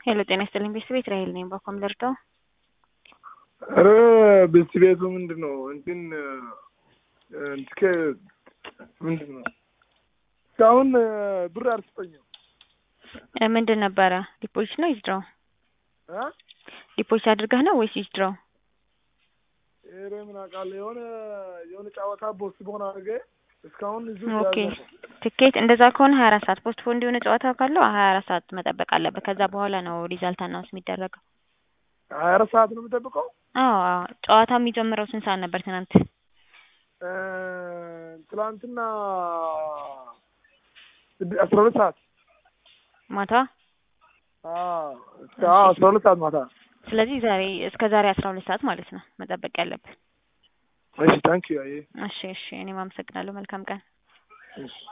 ሄሎ ጤና ይስጥልኝ ቤተሰብ ቤት ራሄል ነኝ። ባኮም ልርዳው? ኧረ ቤት ቤቱ ምንድን ነው እንትን እንትከ ምንድን ነው እስካሁን ብር አልሰጠኝም። እ ምንድን ነበረ ዲፖዚት ነው ይዝድረው? እ ዲፖዚት አድርገህ ነው ወይስ ይዝድረው? ኧረ ምን አውቃለሁ የሆነ የሆነ ጨዋታ ቦስት በሆነ አድርጌ እስካሁን እዚሁ ኦኬ ያዘ ትኬት እንደዛ ከሆነ ሀያ አራት ሰዓት ፖስት ፖንድ የሆነ ጨዋታ ካለው ሀያ አራት ሰዓት መጠበቅ አለበት። ከዛ በኋላ ነው ሪዛልት አናውንስ የሚደረገው። ሀያ አራት ሰዓት ነው የምጠብቀው። አዎ አዎ ጨዋታ የሚጀምረው ስንት ሰዓት ነበር ትናንት? እ ትላንትና ስድ- አስራ ሁለት ሰዓት ማታ። አዎ እስከ አዎ አስራ ሁለት ሰዓት ማታ። ስለዚህ ዛሬ እስከ ዛሬ አስራ ሁለት ሰዓት ማለት ነው መጠበቅ ያለብን። እሺ ታንኪዩ አየ እሺ እሺ እኔም አመሰግናለሁ። መልካም ቀን። እሺ